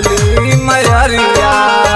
झूलली मयरिया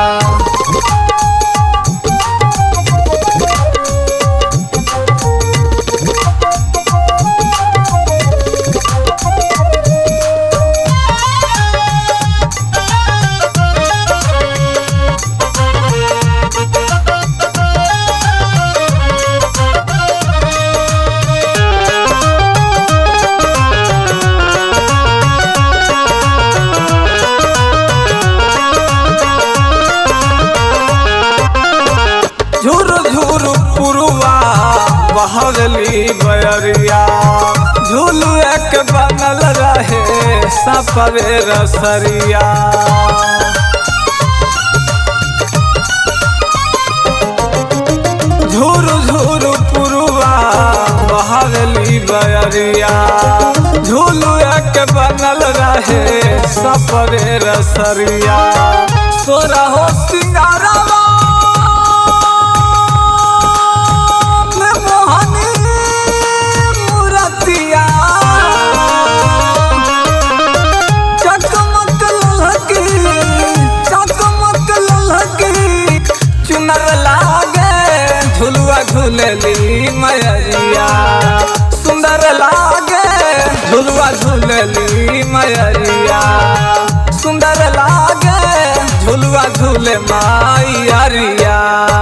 झुरु झुरु पुरुआ बहरली बयरिया झूलू एक बनल रहे सपरे रसरिया झुरु झुरु पुरुआ बहरली बयरिया झूलू एक बनल रहे सपरे रसरिया सोरा हो सिंगारवा में मोहनी मूरतिया चकमक ललकी चकमक ललकी चुनर लागे झुलुआ झूलली मयरिया सुंदर लागे झुलुआ झूलली मयरिया सुंदर लागे झुलुआ झूले माइरिया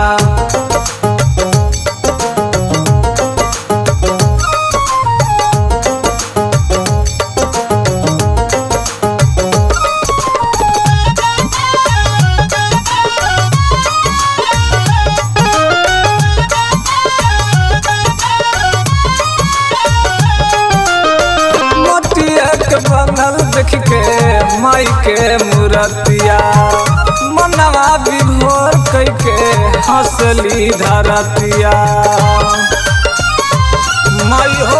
मोटिया के बनल देख के माई के मूरतिया मनवा विभोर कई के हंसली धरतिया माई हो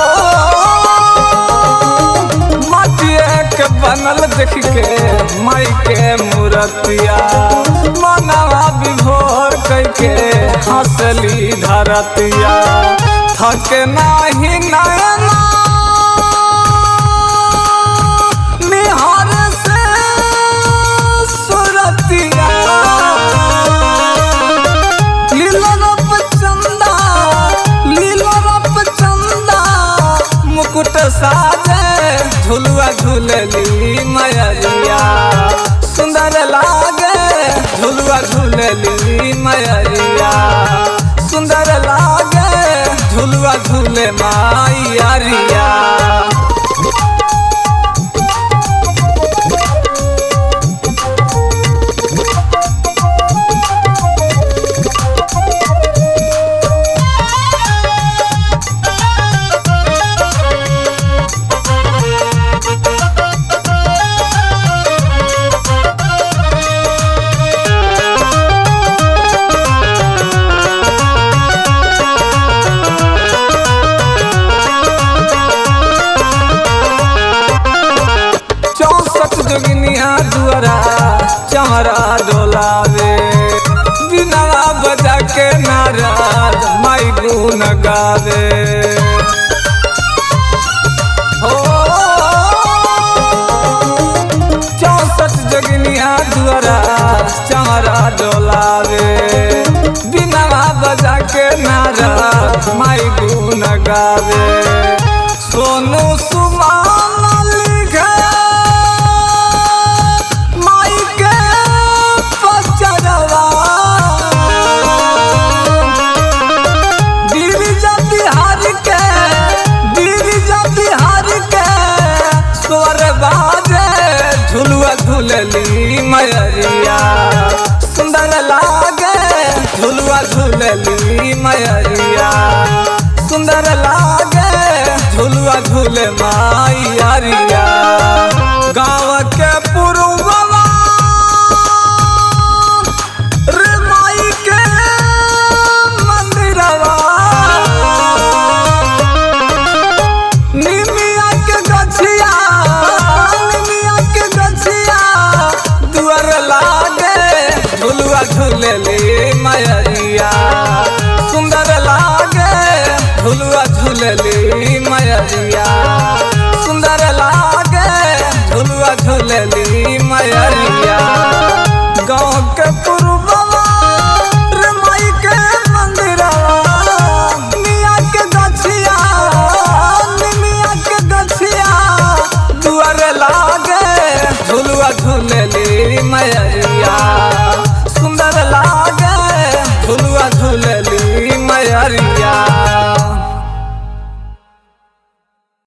मोटिया के बनल देख के माई के मूरतिया मनवा विभोर कई के हंसली धरतिया थक नाही नयना निहार से सुरतिया लीला रप चंदा लीला रप चंदा मुकुट साजे झुलुआ झूलली मयरिया सुंदर लागे झुलुआ झूलली मयरिया सुंदर लागे झुलुआ झूले माइरिया चौसठ जोगिनिया दुआरा चमरा डोलावे बिनवा बजा के नारद माई गुन गावे हो चौसठ जोगिनिया दुआरा चमरा डोलावे बिनवा बजा के नारद माई गुन गावे सोनू सुमान लिखे माई के पचरवा गिरिजा बिहार के गिरिजा बिहार के स्वर बाजे झुलुआ झूलली मयरिया सुंदर लागे झुलुआ झूलली मयरिया सुंदर लागे झुलुआ झूले माइरिया गाँव के पुरुबवा रे माई के मंदिरवा निमिया के गछिया निमिया के गछिया दुआर लागे झुलुआ झूलेली मयरिया सुंदर लागे झुलुआ झूलेली मयरिया सुंदर लागे झुलुआ झूलेली मयरिया मयरिया